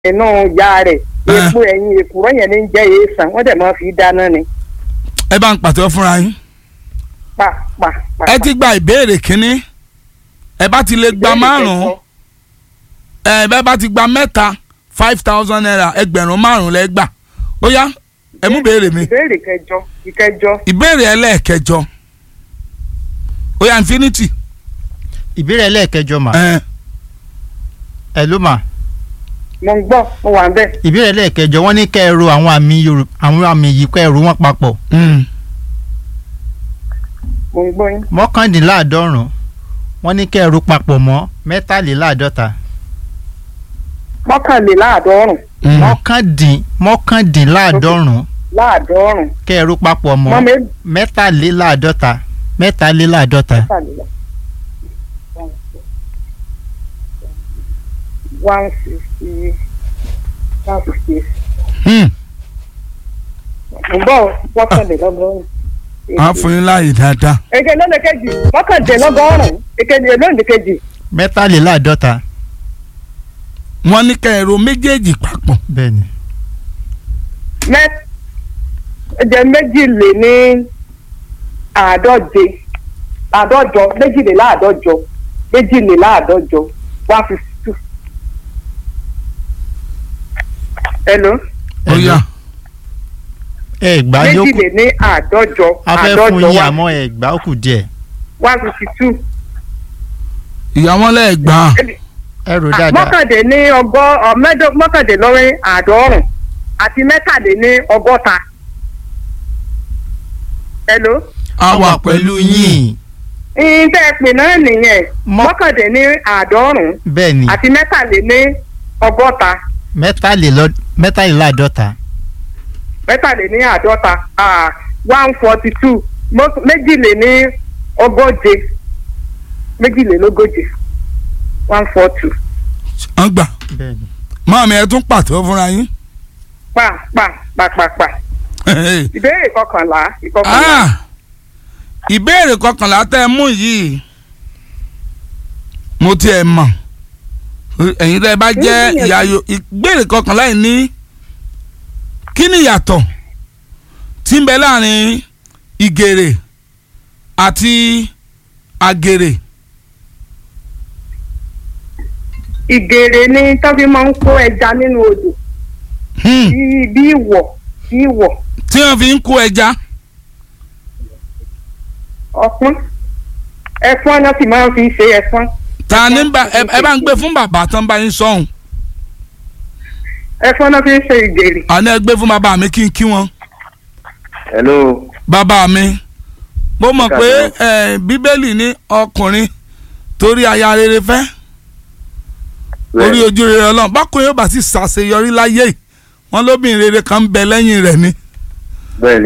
inú ìyá rẹ̀ epo ẹ̀yìn èkùrọ́ yẹn ní jẹ́ èèsàn wọ́n dẹ̀ máa fi dáná ni ẹ bá ń pàtẹ́wọ́ fúnra yín pa pa pa. ẹ ti gba ìbéèrè kínní ẹ bá ti lè gba Ìbéèrè márùn-ún kẹjọ. ẹ bẹ́ẹ̀ bá ti gba mẹ́ta five thousand naira ẹgbẹ̀rún márùn-ún lẹ́ gbà ó yá ẹ mú béèrè mi ìbéèrè kẹjọ ìkẹjọ ìbéèrè ẹlẹ́ẹ̀kẹjọ ó yá infinity ìbéèrè ẹlẹ́ẹ̀kẹjọ mà ẹ ẹ ló mà mo ń gbọ́ mo wà ń bẹ̀. ìbéèrè ẹlẹ́ẹ̀kẹjọ wọ́n ní kẹ́ ẹ ro àwọn àmì yorùbá àwọn àmì yìí kẹ́ ẹ ro wọ́n papọ̀ mm, mo ń gbọ́ yín. mọ́kàndínláàádọ́rùn wọ́n ní kẹ́ ẹ ro papọ̀ mọ́ mẹ́tàléláàádọ́ta mọ́kànléláàádọ́rùn mm. mọ́kàndín mọ́kàndínláàádọ́rùn láàádọ́rùn kẹ́ ẹ ro papọ̀ mọ́ mọ́ mi mẹ́tàléláàádọ́ta mẹ́tàléláàádọ́ta one sixty one sixty Hmm, mo ń bọ̀ mọ́kànlélọ́gọ́rùn. á fún yín láàyè dáadáa èké lónìí kejì mọ́kàndínlọ́gọ́rùn èkejì lónìí kejì mẹ́tàléláàádọ́ta wọ́n ní kẹ́ ẹ ro méjèèjì papọ̀ bẹ́ẹ̀ ni mẹ́jẹ méjì lé ní àádọ́je àádọ́jọ méjìléláàádọ́jọ méjìléláàádọ́jọ one fifty two. hello ó yá ẹ gbà ní ó kù méjìlé ní àádọ́jọ a fẹ́ fún àádọ́jọ yín one- àmọ́ ẹ gbà ó kù díẹ̀ one fifty two. ìyàwó lẹ́ẹ̀gbà ẹ rò dáadáa mọ́kàndé ní ọgọ́ ọ, mẹ́dọ́- mọ́kàndínlọ́rin àádọ́rùn àti mẹ́tàdé ní ọgọ́ta. hello. á wà pẹ̀lú yín ìyìn tẹ́ ẹ pè náà nìyẹn Mọ́- mọ́kàndé ní àádọ́rùn bẹ́ẹ̀ ni àti mẹ́tàlé ní ọgọ́ta mẹ́tàlélọ́- mẹ́tàléláàádọ́ta mẹ́tàlé ní àádọ́ta one forty two méjìlé ní ogóje méjìlélógóje one four two wọ́n gbà bẹ́ẹ̀ ni máàmí ẹ tún pàtẹ́wọ́ fúnra yín pa pa pa pa pa ìbéèrè kọkànlá ìkọkànlá Ah, ìbéèrè kọkànlá tẹ́ ẹ mú yìí mo tiẹ̀ mọ̀ ẹ̀yin tẹ́ ẹ bá jẹ́ Ìgbìyànjú. ìyá yo ìbéèrè kọkànlá yìí ní kí ni ìyàtọ̀ tí ń bẹ láàrin ìgèrè àti àgèrè ìgèrè ni tọ́fi máa ń kó ẹja nínú odò Hmm, bí bí ìwọ̀ bí ìwọ̀ tí wọ́n fi ń kó ẹja ọpọ́n ẹ̀fọ́n náà sì máa ń fi ṣe ẹ̀fọ́n ta ní bá ẹ ẹ bá ń gbé fún bàbá tán bá yín sọ̀hún ẹ̀fọ́n náà fi ń ṣe ìgèrè àná ẹ gbé fún bàbá mi kí n kí wọn. hello bàbá mi mo mọ̀ pé eh, bíbélì ní ọkùnrin torí aya rere fẹ́ orí ojú rere ọlọ́run bákùnrin yóò bá sì ṣàṣeyọrí láyé yìí wọ́n lóbìnrin rere kan ń bẹ lẹ́yìn rẹ̀ ni bẹ́ẹ̀ni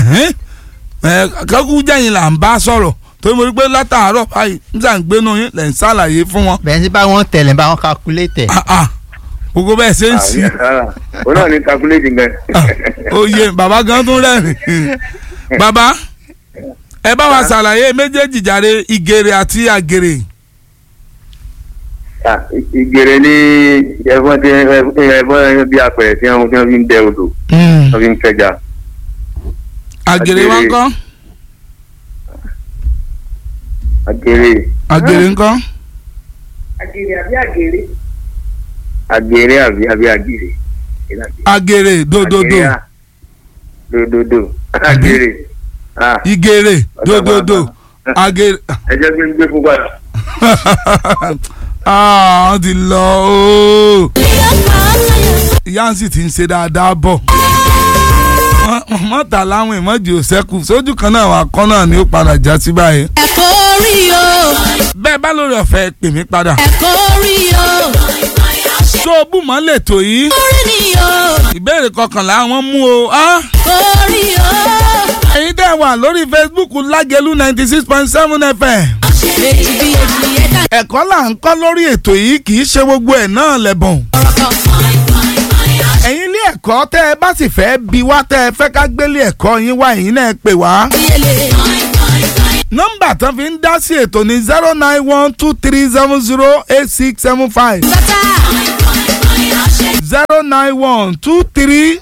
kẹ́kù jẹ́yìn là ń bá sọ̀rọ̀ torí mo rí pé látàárọ̀ báyìí nígbà ń gbénu yín lẹ̀ ń ṣàlàyé fún wọn bẹ́ẹ̀ sí bá wọn tẹ̀lé bá wọn calculate Ah, ah. gbogbo bẹ́ẹ̀ ṣe ń sí o náà ní calculate gan. oyè bàbá gan tún rẹ́rìn bàbá ẹ bá wa ṣàlàyé méjèèjì jàre ìgèrè àti àgèrè. Ah, ìgèrè ní ẹ̀fọn tí ẹ̀fọn bí apẹ̀rẹ̀ tí wọ́n tí wọ́n fi ń dẹ odò wọ́n fi ń kẹja. àgèrè wa Àgèrè. ńkọ́ àgèrè àgèrè ńkọ́ àgèrè àbí àgèrè àgèrè àbí àbí àgèrè. àgèrè dòdòdò Àgèrè, ah. dòdòdò àgèrè. Ah, ìgèrè dòdòdò àgèrè ẹ jẹ́ kí n gbé fún padà. ah wọ́n ti lọ ooo ìyá ń sì ti ń ṣe dáadáa bọ̀ Wọ́n- mọ́tà láwọn ìmọ̀jì ò sẹ́kù sójú kan náà wà kọ́ náà ni ó padà já sí báyìí ẹ̀kọ́ rí o bẹ́ẹ̀ bá lórí ọ̀fẹ́ pè mí padà ẹ̀kọ́ rí o tó o bù mọ́ lẹ́tọ̀ yìí orí ni o ìbéèrè kọkànlá wọn mú o ah orí o ẹ̀yin tẹ́ wà lórí Facebook lágẹ̀lú ninety six point seven FM méjì bí èjì ẹ̀dá ẹ̀kọ́ là ń kọ́ lórí ètò yìí kì í ṣe gbogbo ẹ̀ náà lẹ́bùn. ẹ̀yin ilé ẹ̀kọ́ tẹ́ ẹ bá sì fẹ́ bi wá tẹ́ ẹ fẹ́ ká gbélé ẹ̀kọ́ yín wá ẹ̀yin náà pè wá. yẹlẹ nọ́mbà tán fi ń dá sí ètò ní zero nine one two three seven zero eight six seven five bàtà nine one two three